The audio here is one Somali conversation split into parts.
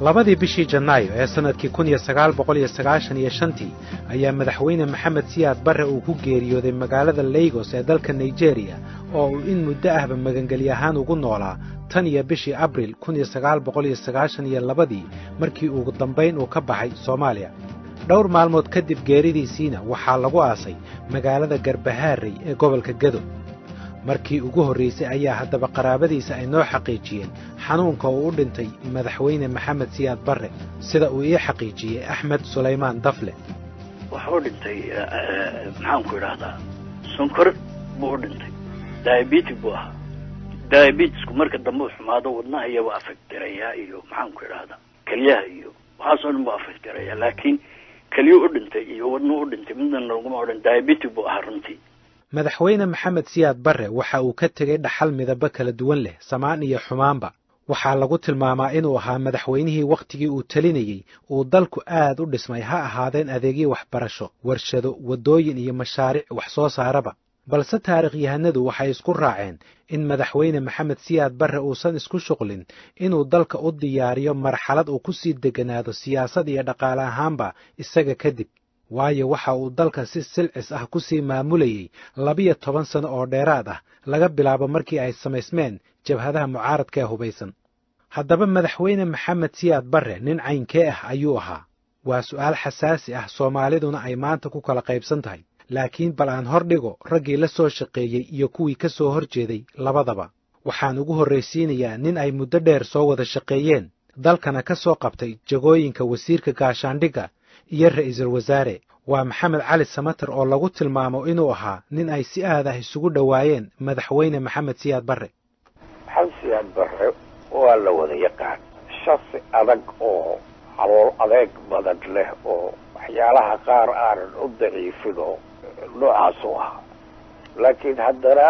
labadii bishii janaayo ee sannadkii kun iyo sagaal boqol iyo sagaashan iyo shantii ayaa madaxweyne maxamed siyaad barre uu ku geeriyooday magaalada laygos ee dalka nigeriya oo uu in muddo ahba magangelyo ahaan ugu noolaa tan iyo bishii abril kun iyo sagaal boqol iyo sagaashan iyo labadii markii ugu dambayn uu ka baxay soomaaliya dhowr maalmood kadib geeridiisiina waxaa lagu aasay magaalada garbahaarey ee gobolka gedo markii ugu horraysay ayaa haddaba qaraabadiisa ay noo xaqiijiyeen xanuunka uu u dhintay madaxweyne maxamed siyaad barre sida uu ii xaqiijiyey axmed sulaymaan dafle wuxuu dhintay maxaanku idhaahdaa sonkor buu u dhintay diabetic buu ahaa diabetisku marka dambe u xumaado wadnaha iyaba afektirayaa iyo maxaanku idhaahdaa kelyaha iyo waxaasoo dhan buu afektirayaa laakiin kelyo u dhintay iyo wadnuhu u dhintay midna laguma odhan diabetic buu ahaa runtii madaxweyne maxamed siyaad barre waxa uu ka tegey dhaxal midabo kala duwan leh samaan iyo xumaanba waxaa lagu tilmaamaa inuu ahaa madaxweynihii wakhtigii uu telinayey uu dalku aad u dhismay ha ahaadeen adeegyo waxbarasho warshado waddooyin iyo mashaariic wax soo saaraba balse taarikhyahanadu waxay isku raaceen in madaxweyne maxamed siyaad barre uusan isku shuqlin inuu dalka u diyaariyo marxalad uu ku sii degganaado siyaasad iyo dhaqaale ahaanba isaga kadib waayo waxa uu dalka si silcis ah ku sii maamulayey labiyo toban sano oo dheeraad ah laga bilaabo markii ay samaysmeen jabhadaha mucaaradka ee hubaysan haddaba madaxweyne maxamed siyaad barre nin caynkee ah ayuu ahaa waa su'aal xasaasi ah soomaaliduna ay maanta ku kala qaybsan tahay laakiin bal aan hor dhigo raggii la soo shaqeeyey iyo kuwii ka soo hor jeeday labadaba waxaan ugu horraysiinayaa nin ay muddo dheer soo wada shaqeeyeen dalkana ka soo qabtay jagooyinka wasiirka gaashaandhigga iyo ra'iisul wasaare waa maxamed cali samater oo lagu tilmaamo inuu ahaa nin ay si aad ah isugu dhowaayeen madaxweyne maxamed siyaad barre maxamed siyaad barre waa la wada yaqaan shasi adag oo calool adeeg badan leh oo waxyaalaha qaar aanan u daciifin oo noocaas u ahaa laakiin haddana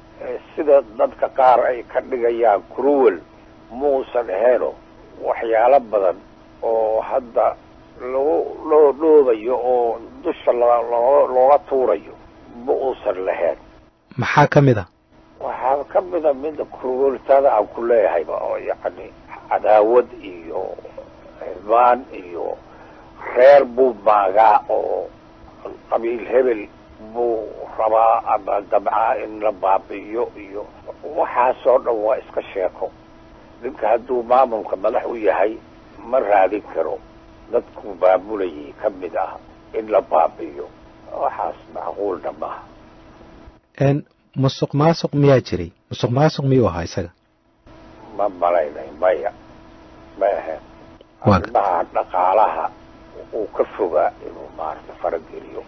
sida dadka qaar ay ka dhigayaan cruwel muusan aheeno waxyaalo badan oo hadda lagu loo dhoobayo oo dusha loo looga tuurayo ma uusan lahayn maxaa ka mid a waxaa ka mida mida cruweltada aan ku leeyahayba oo yacni cadaawad iyo xirmaan iyo reer buu maagaa oo qabiil hebel buu rabaa ama dabcaa in la baabi'iyo iyo waxaasoo dhan waa iska sheeko ninka hadduu maamulka madax u yahay ma raadin karo dadkuu maamulayay ka mid ah in la baabi'iyo waxaas macquulna maaha musuq maasuq miyaa jiray musuq maasuq miyuu ahaa isaga ma malaynay maya ma ahayn arrimaha dhaqaalaha uu ka fogaa inuu maarata farageliyo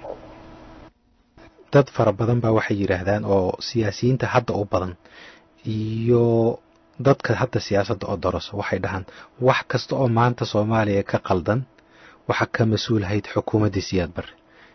dad fara badan baa waxay yidhaahdaan oo siyaasiyiinta hadda u badan iyo dadka hadda siyaasadda oo daraso waxay dhahaan wax kasta oo maanta soomaaliya ka qaldan waxa ka mas-uulahayd xukuumaddii siyaad barre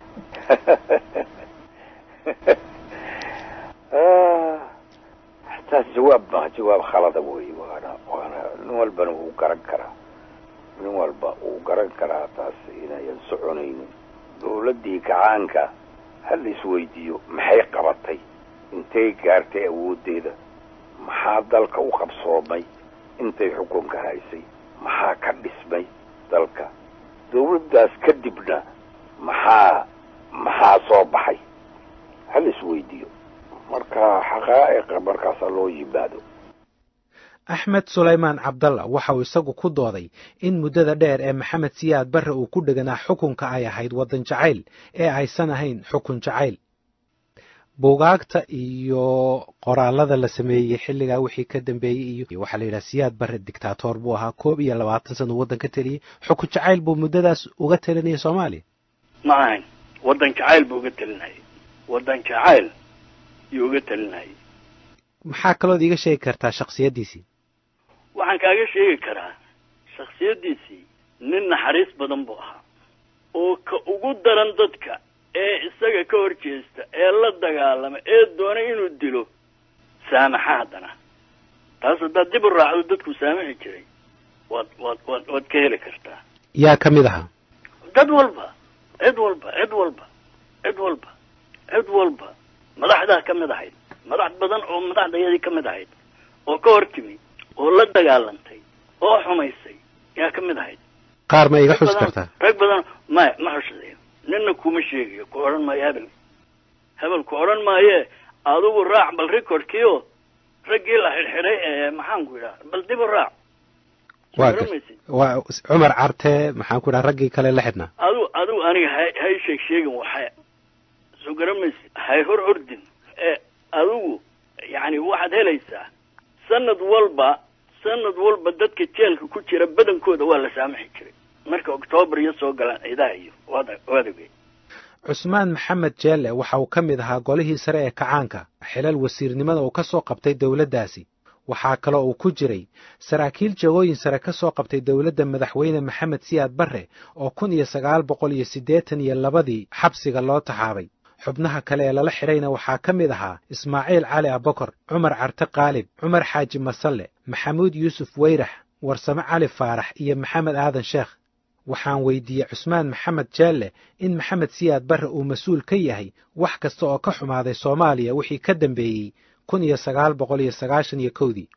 taas jawaab ma jawaab khalada wey waana waana nin walbana wuu garan karaa nin walba wuu garan karaa taas inayan soconaynin dawladdii gacaanka ha la isweydiiyo maxay qabatay intay gaartay awooddeeda maxaa dalka u qabsoomay intay xukunka haysay maxaa ka dhismay dalka dawladdaas kadibna maxaa maxaa soo baxay ha la isweydiiyo marka xaqaa'iqa markaasa loo yimaado axmed sulaymaan cabdalla waxa uu isagu ku dooday in muddada dheer ee maxamed siyaad barre uu ku dheganaa xukunka ay ahayd waddan jacayl ee aysan ahayn xukun jacayl buugaagta iyo qoraallada la sameeyey xilligaa wixii ka dambeeyey iyo waxaa la yidhaha siyaad barre dictator buu ahaa koob iyo labaatan sana waddan ka teliyey xukun jacayl buu muddadaas uga telinayay soomaaliya ma ahayn waddan jacayl buu uga telinayay waddan jacayl yuu uga telinayay maxaa kalood iiga sheegi kartaa shaksiyaddiisii waxaan kaaga sheegi karaa shaksiyaddiisii nin naxariis badan buu ahaa oo ka ugu daran dadka ee isaga ka hor jeesta ee la dagaalama ee doonay inuu dilo saamaxa haddana taas haddaad dib u raacdo dadku saamixi jiray waad waad waad waad ka heli kartaa yaa ka mid ahaa dad walba cid walba cid walba cid walba cid walba madaxdaa ka mid ahayd madax badan oo madaxdayadii ka mid ahayd oo ka hor timi oo la dagaalantay oo xumaysay yaa ka mid ahayd qaar ma iga xus badan- kartaa rag badan maya ma xusadeyo nina kuma sheegayo ku odhan maayo hebel hebel ku odhan maaye adigu raac bal recordkiio raggii la xidhxidhay ee maxaan ku idhaha bal dib u raac waa Soo gar- garanmaysid? waa cumar carte maxaan ku dhaha raggii kale la xidhnaa adigu adigu aniga hay hay sheeg sheegin waxa soo garamaysid hay hor ordin ee adigu yacni waxaad helaysaa sanad walba sanad walba dadka jeelka ku jira badankooda waa la saamaxi jiray marka octoobar iyo soo galaan ciidaha iyo waad waad ogey cusmaan maxamed jeelle waxa uu ka mid ahaa golihii sare ee kacaanka xilal wasiirnimada uu ka soo qabtay dowladdaasi waxaa kaloo uu ku jiray saraakiil jagooyin sare ka soo qabtay dowladda madaxweyne maxamed siyaad barre oo kun iyo sagaal boqol iyo siddeetan iyo labadii xabsiga loo taxaabay xubnaha kale ee lala xidhayna waxaa ka mid ahaa ismaaciil cali abokor cumar carte qaalib cumar xaaji masalle maxamuud yuusuf weyrax warsame cali faarax iyo maxamed aadan sheekh waxaan weydiiyey cusmaan maxamed jeelle in maxamed siyaad barre uu mas-uul ka yahay wax kasta oo ka xumaaday soomaaliya wixii ka dambeeyey kun iyo sagaal boqol iyo sagaashan iyo kowdii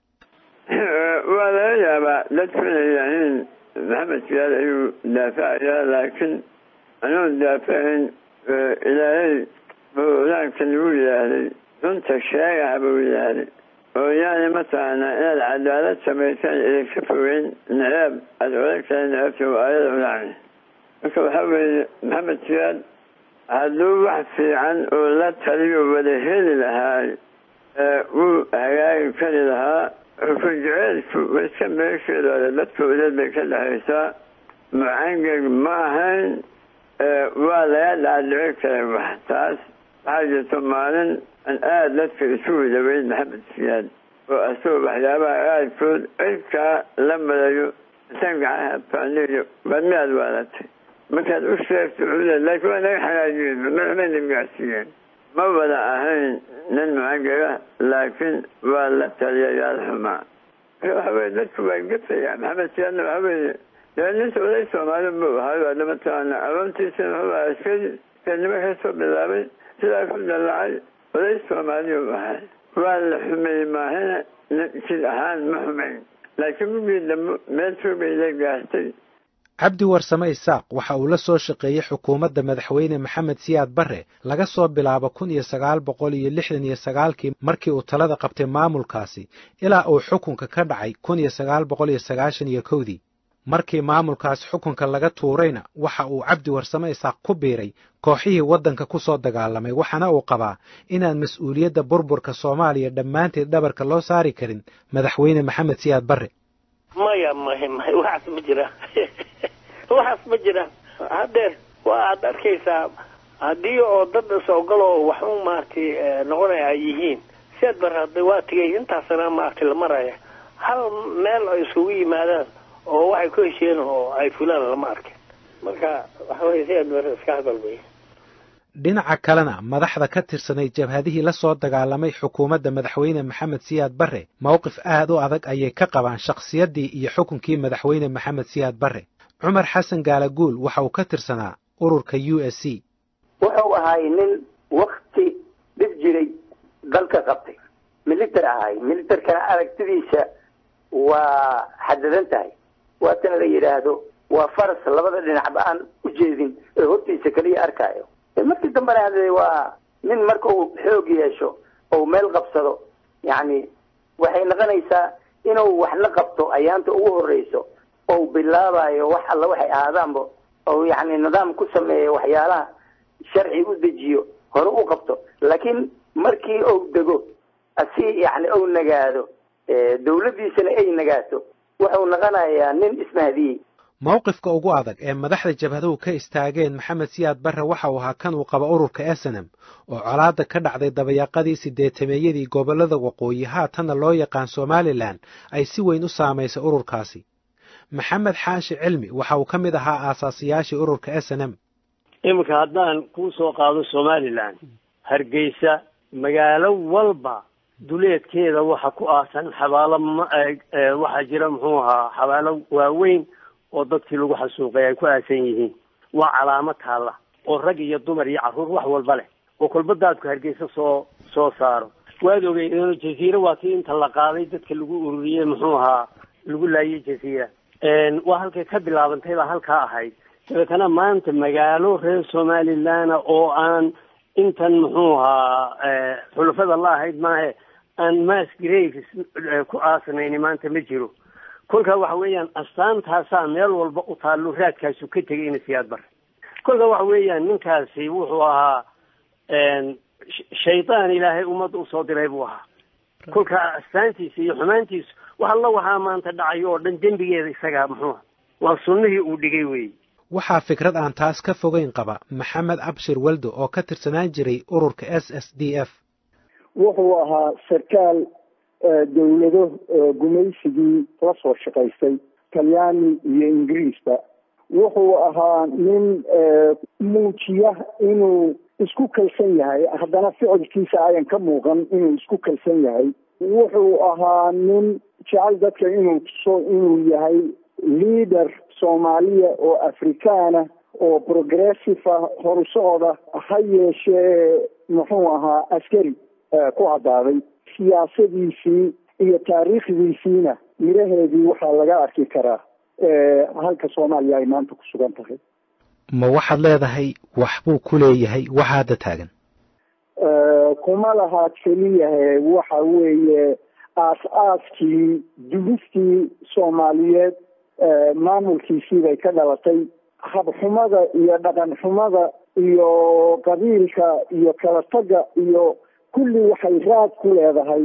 waa laga yaabaa dadku inay yidhaahiin maxamed siyaad ayuu daafacayaa laakiin anuun daafacayn ilaahay bowlaanka lagu yidhaahday runta sheegaha buu yidhaahday oo yaani mataqaanaa inaad cadaalad samaysaan idinka fogeyn naceeb aada odagtahay naceebta waa aayada ulacni marka waxaa weeye maxamed siyaad hadduu wax fiican oo la taliyo wada heli lahaay wuu hagaagi kari lahaa xukun jeceelku iska meesheedaada dadka udeed bay ka dhexaysaa mucangeg ma ahayn waa laga dhaadhici karay wax taas waxaa jirto maalin an aada dadka isu wadaweyn maxamed siyaad oo asagoo waxyaabaha aadkood cirkaa la madayo intaan gacaha faaniyo waa miyaad waalatay markaad u sheegto cudeed laakiin waa naga xanaajiyeen madaxmayna gaarsiiyeen ma wada ahayn nin mucangega laakiin waa la taliyayaal xumaa waxa weye dadku waa gefaya maxamed siyaadna waxa weeye dee ninta oday soomaali buu ahay waa mataqaana aroontiisana wuxuu ahaa iskadi kadnimo ka soo bilaabay sidaa ku dallacay oday soomaaliyu ahay waa la xumeeyey maahina jid ahaan ma xumayn laakiin mugii dambe meel fogbay la gaartay cabdi warsame isaaq waxa uu la soo shaqeeyey xukuumadda madaxweyne maxamed siyaad barre laga soo bilaabo kun iyo sagaal boqol iyo lixdan iyo sagaalkii markii uu talada qabtay maamulkaasi ilaa uu xukunka ka dhacay kun iyo sagaal boqol iyo sagaashan iyo kowdii markii maamulkaasi xukunka laga tuurayna waxa uu cabdi warsame isaaq ku biiray kooxihii waddanka ku soo dagaalamay waxaana uu qabaa inaan mas-uuliyadda burburka soomaaliya dhammaanteed dhabarka loo saari karin madaxweyne maxamed siyaad barre maya maya maya waxaas ma jiraan waxaas ma jiraan haddeer waaad arkaysaa haddii oo dad isogalo oo wax u maaragtay noqonaya ay yihiin siaad barada waa tigay intaasana maaragtay la maraya hal meel ay isugu yimaadaan oo waxay ku heshiyeen oo ay fulaan lama arkin marka waxa weye siaad bara iska hadal wey dhinaca kalena madaxda ka tirsanay jabhadihii la soo dagaalamay xukuumadda madaxweyne maxamed siyaad barre mowqif aad u adag ayay ka qabaan shakhsiyaddii iyo xukunkii madaxweyne maxamed siyaad barre cumar xasan gaalaguul waxa uu ka tirsanaa ururka u s c wuxuu ahay nin wakti dhib jiray dalka qabtay militer ahay militerkana aragtidiisa waa xadadan tahay waatana la yidhaahdo waa faras labada dhinacba aan u jeedin ee hortiisa kaliya arkaayo markii dambena hade waa nin marka uu xoog yeesho ou meel qabsado yacni waxay noqonaysaa inuu waxna qabto ayaanta ugu horreyso ou bilaabayo wax alla waxay ahaadaanba ou yacni nidaam ku sameeyo waxyaalaha sharci u dejiyo hore u qabto laakiin markii ou dego si yacni ou nagaado dawladdiisana ay nagaato wuxuu noqonayaa nin ismahdiyey mowqifka ugu adag ee madaxda jabhaduhu ka istaageen maxamed siyaad barre waxa uu ahaa kan uu qabo ururka esenem oo colaadda ka dhacday dabayaaqadii sideetameeyadii gobollada waqooyi haatanna loo yaqaan somalilan ay si weyn u saamaysay ururkaasi maxamed xaashi cilmi waxa uu ka mid ahaa aasaasiyaashii ururka esenem iminka haddaan kuu soo qaado somalilan hargeysa magaalo walba duleedkeeda waxa ku aasan xabaalo waxaa jira muxuu ahaa xabaalo waaweyn oo dadkii lagu xasuuqay ay ku aasan yihiin waa calaamo taalla oo rag iyo dumar iyo carruur wax walba leh oo kolba daadku hargeysa soo soo saaro waad ogey jaziira waa kii inta la qaaday dadka lagu ururiyey muxuu ahaa lagu laayay jaziira waa halkay ka bilaabantay baa halkaa ahayd dabeetana maanta magaalo reer somaliland oo aan intan muxuu ahaa xulafada la ahayd maahe aan mass graves ku aasnayni maanta ma jiro kolkaa waxa weeyaan astaantaasaa meel walba u taallo raadkaasu ka tegay ina siyaad bare kolka waxa weeyaan ninkaasi wuxuu ahaa shaydaan ilaahay ummadda usoo diray buu ahaa kolka astaantiisa iyo xumaantiisu wax alla waxaa maanta dhacay oo dhan dembigeeda isagaa muxuuha waa sunnihii uu dhigay weeye waxaa fikrad aan taas ka fogeyn qaba maxamed abshir waldo oo ka tirsanaan jiray ururka s s d f wuxuu ahaa sarkaal dawlado gumaysigii la soo shaqaystay talyaani iyo ingiriisba wuxuu ahaa nin muujiya inuu isku kalsan yahay haddana ficilkiisa ayan ka muuqan inuu isku kalsan yahay wuxuu ahaa nin jecel dadka inuu tuso inuu yahay leader soomaaliya oo afrikaana oo progressive ah horusocda ha yeeshee muxuu ahaa askari ku caddaaday siyaasadiisii iyo taariikhdiisiina miraheedii waxaa laga arki karaa halka soomaaliya ay maanta ku sugan tahay ma waxaad leedahay waxbuu ku leeyahay waxa hadda taagan kuma lahaa keliyahe waxa weeye aas-aaskii dulistii soomaaliyeed maamulkiisii bay ka dhalatay habxumada iyo dhaqan xumada iyo qabiilka iyo kala tagga iyo kulli waxay raad ku leedahay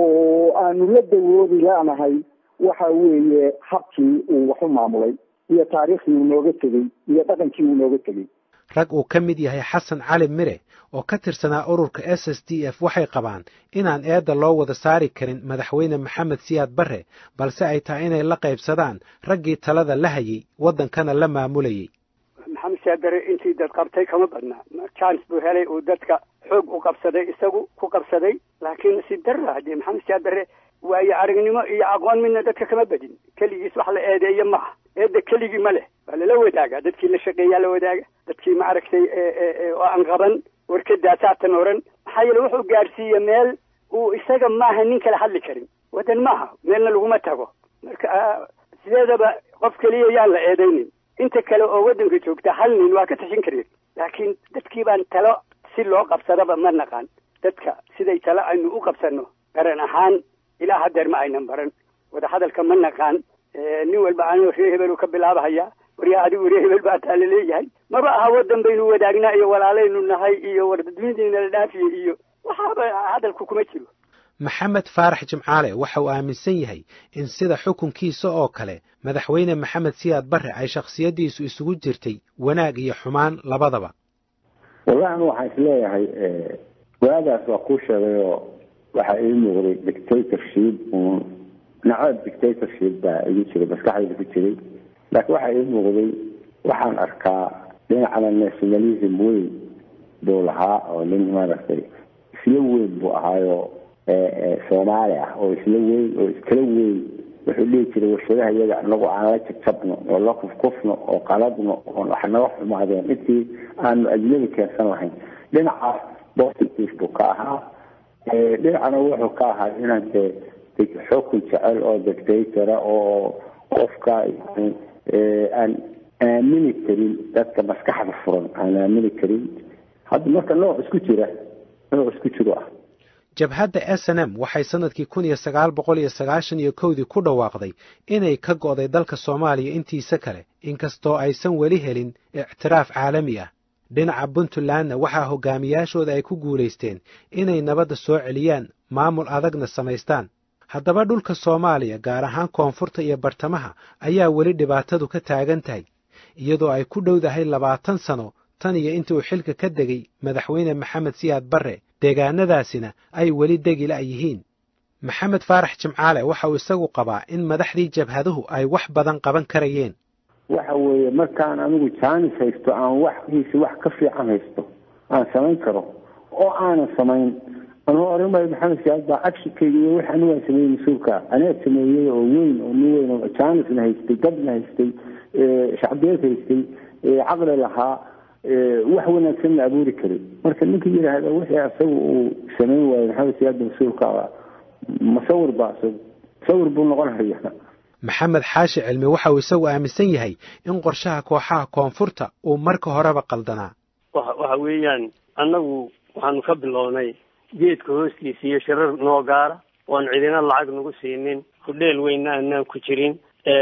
oo aanu la dawoodi lanahay waxa weeye habkii uu wax u maamulay iyo taariikhdii uu nooga tegey iyo dhaqankii uu nooga tegey rag uu ka mid yahay xasan cali mire oo ka tirsanaa ururka s s d f waxay qabaan inaan eedda loo wada saari karin madaxweyne maxamed siyaad barre balse ay tahay inay la qaybsadaan raggii talada la hayay waddankana la maamulayay maxamed siyaad barre intii dad qabtay kama badna chance buu helay uu dadka xoog u qabsaday isagu ku qabsaday laakiin nasiib darra haddii maxamed siyaad barre waayo aragnimo iyo aqoon midna dadka kama badin keligiis wax la eedeeyo ma aha eedda keligii ma leh waa lala wadaaga dadkii la shaqeeyaa la wadaaga dadkii ma aragtay oo aan qaban warkadaasaatan oran maxaa yeele wuxuu gaadhsiiye meel uu isaga maaha nin kale hadli karin waddan maaha meelna laguma tago marka sideedaba qof keliya yaan la eedaynin inta kale oo waddanka joogta hal nin waa ka tashin karin laakiin dadkii baan talo si loo qabsadaba ma naqaan dadka siday talo aynu u qabsano garan ahaan ilaa hadeer ma aynan baran wadahadalka ma naqaan nin walba anoo ree hebel ka bilaabahaya waryaa adigu ree hebel baa taa laleeyahay maba aha waddan baynu wadaagnaa iyo walaalaynu nahay iyo wardadweyneena la dhaafiye iyo waxaaba hadalku kuma jiro maxamed faarax jimcaale waxa uu aaminsan yahay in sida xukunkiisa oo kale madaxweyne maxamed siyaad barre ay shakhsiyaddiisu isugu jirtay wanaag iyo xumaan labadaba wallahi anu waxaan isleeyahay waagaas waa kuu sheegay oo waxaa ii muuqday dictatorship uun nacab dictatorship baa igu jiray maskaxdayda ku jiray laakiin waxaa ii muuqday waxaan arkaa dhinacana nationalism weyn buu lahaa oo nin maaragtay isla weyn buu ahaayo soomaali ah oo isla weyn oo iskala weyn wuxuu dhihi jiray warshadaha iyaga anagu aan la jabjabno oo la kufkufno oo qaladno oo wax naga xumaadeen intii aanu ajnabi keensan lahayn dhinacaas positive buu ka ahaa dhinacana wuxuu ka ahaa inaan dee xukun jecel oo dictatora oo qofka aan aamini karin dadka maskaxda furan aan aamini karin hadda marka nooc isku jira nooc isku jiro ah jabhadda s n m waxay sannadkii kun iyo sagaal boqol iyo sagaashan iyo kowdii ku dhawaaqday inay ka go'day dalka soomaaliya intiisa kale inkastoo aysan weli helin ictiraaf caalami ah dhinaca puntlandna waxaa hogaamiyaashooda ay ku guulaysteen inay nabadda soo celiyaan maamul adagna samaystaan haddaba dhulka soomaaliya gaar ahaan koonfurta iyo bartamaha ayaa weli dhibaatadu ka taagan tahay iyadoo ay ku dhowdahay labaatan sano tan iyo intii uu xilka ka degay madaxweyne maxamed siyaad barre deegaanadaasina ay weli degila yihiin maxamed faarax jimcaale waxa uu isagu qabaa in madaxdii jabhaduhu ay wax badan qaban karayeen waxa weeye markaan anigu jaanis haysto aan waxkiisi wax ka fiican haysto aan samayn karo oo aanan samayn anuu oran maayo maxamed siyaad baa cabshikayga iyo wix anigu aan sameeyey mas-uulka aniga sameeyey oo weyn oo nin weyn oo jaanisna haystay dadna haystay shacbiyeed haystay caqli lahaa wax wanaagsanna abuuri karay marka ninka yidhaahda wixii asaga uu samayn waayo maxamed siyaadda mas-uulka musawir baa isagu musawir buu noqonaya maxamed xaashi cilmi waxa uu isagu aaminsan yahay in qorshaha kooxaha koonfurta uu marka horeba qaldanaa waxa weeyaan annagu waxaanu ka bilownay geedka hoostiisa iyo shirar noo gaara oan cidina lacag nagu siinin hudheel weynna aanaan ku jirin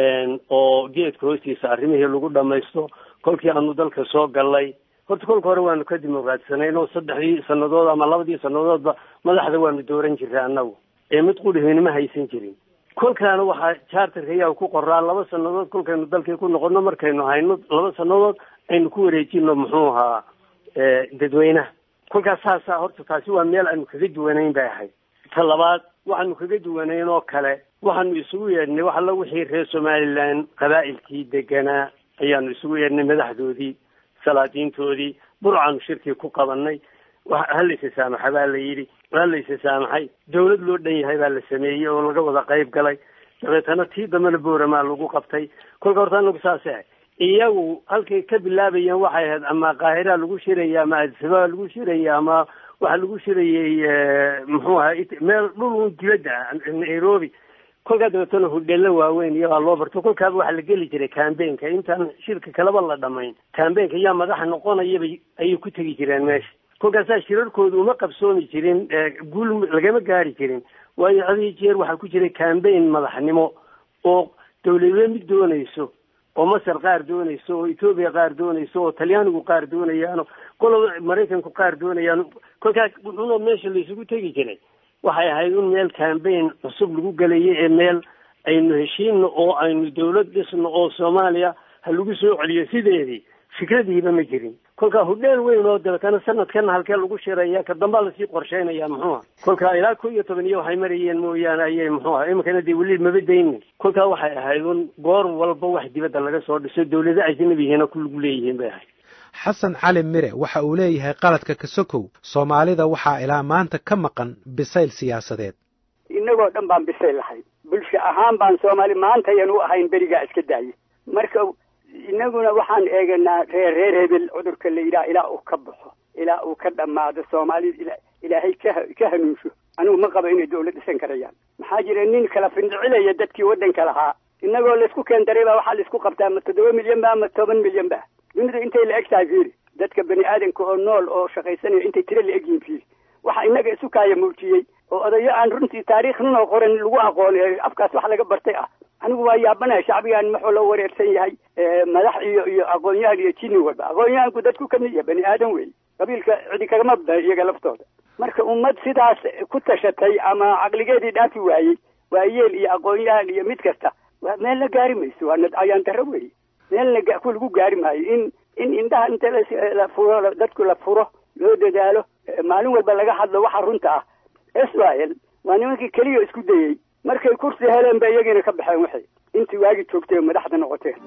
oo geedka hoostiisa arrimihii lagu dhamaysto kolkii aanu dalka soo gallay horta kolka hore waanu ka dimuqraadsanayn oo saddexdii sannadood ama labadii sannadoodba madaxda waanu dooran jiray annagu ee mid qudhihinima haysan jirin kolkaana waxaa charterka ayaa ku qoraa laba sannadood kolkaynu dalkii ku noqono markaynu hayno laba sannadood aynu ku wareejino muxuu ahaa dadweynaha kolkaas saasaa horta taasi waa meel aanu kaga duwanayn bay ahayd ta labaad waxaanu kaga duwanayn oo kale waxaanu isugu yeedhnay wax alla wixii reer somalilan qabaa'ilkii deganaa ayaanu isugu yeedhnay madaxdoodii salaadiintoodii burcaanu shirkii ku qabanay halaysa saamaxa baa la yidhi halaysa saamaxay dawlad loo dhan yahay baa la sameeyey oo laga wada qayb galay dabeetana tii dambena booramaa lagu qabtay kolka horta anagu saasay ahay iyagu halkay ka bilaabayeen waxay ahayd ama qaahiraa lagu shiraya ama adisabaa lagu shiraya ama waxaa lagu shirayay muxuu ahaa meel dhul dibadda ah nairobi kolkaa dabeetana hudheello waaweyn iyagaa loo barto kolkaaba waxaa la geli jiray cambaynka intaan shirka kaleba la dhamayn cambaynka yaa madaxa noqonayaba ayay ku tegi jireen meesha kolkaasaa shirarkooda uma qabsoomi jirin guul lagama gaari jirin waayo hadii jeer waxaa ku jiray cambayn madaxnimo oo dawladwe mid doonayso oo masar qaar doonayso oo etoobiya qaar doonayso oo talyaanigu qaar doonayaano qoloba maraykanku qaar doonayaan kolkaas wuxuuna meesha laysugu tegi jiray waxay ahayd in meel cambayn cusub lagu gelayo ee meel aynu heshiino oo aynu dawlad dhisno oo soomaaliya ha lagu soo celiyo sideedii fikradiiba ma jirin kolkaa hudheel weyn oo dabeetana sanadkana halkee lagu shiraya ka dambaa lasii qorsheynaya muxuuha kolkaa ilaa ko iyo toban iyo waxay marayeen mooyaane ayay muxuuha iminkana dee weli maba daynin kolkaa waxay ahayd un goor walba wax dibadda laga soo dhiso dawlado ajnabihiina ku lagu leeyihiin bay ahayd xasan cali mire waxa uu leeyahay qaladka kasokow soomaalida waxaa ilaa maanta ka maqan bisayl siyaasadeed inagoo dhan baan bisayl lahay bulsho ahaan baan soomaali maanta ayaan u ahayn berigaa iska daayay marka inaguna waxaan eeganaa reer reer hebel cudurka la yidhaha ilaa uu ka baxo ilaa uu ka dhammaado soomaalida ilaahay ka ka hanuunsho anigu ma qabo inay dawlad dhisan karayaan maxaa jira nin kala findicilaya dadkii waddanka lahaa inagoo laysku keendaray baa waxaa laisku qabtaa ma toddoba milyan ba ama toban milyan ba dunida intay la eg tahay fiiri dadka bani aadamka oo nool oo shaqaysanaya intay tiro la egyihin fiiri waxa inaga isu kaaya muujiyey oo odayo aan runtii taariikh ninoo qoran lagu aqoonay afkaas wax laga bartay ah anigu waa yaabanaya shacbigaan maxuu la wareersan yahay madax iyo iyo aqoon-yahan iyo jini walba aqoon-yahanku dadku kamid yahay bani aadan wey qabiilka cidi kagama bada iyaga laftooda marka ummad sidaas ku tashatay ama caqligeedii dhaafi waayey waa yeel iyo aqoon-yahan iyo mid kasta meel la gaari mayso waa ayaan daro wey meelna ku lagu gaari maayo in in indhaha inta la furo dadku la furo loo dadaalo maalin walba laga hadlo waxa runta ah israel waa nimankii keliya isku dayey markay kursi heleen ba iyagiina ka baxeen waxay intii waagi joogtay madaxda noqoteen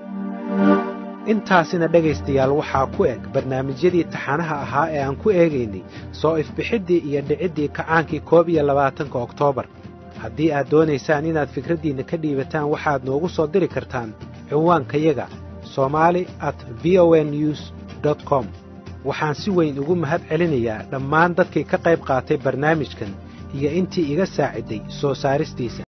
intaasina dhegaystayaal waxaa ku eg barnaamijyadii taxanaha ahaa ee aan ku eegaynay soo ifbixiddii iyo dhiciddii kacaankii koob iyo labaatanka oktoobar haddii aad doonaysaan inaad fikraddiinna ka dhiibataan waxaad noogu soo diri kartaan cinwaankayaga somali at v o n news dot com waxaan si weyn ugu mahad celinayaa dhammaan dadkii ka qayb qaatay barnaamijkan iyo intii iga saaciday soo saaristiisa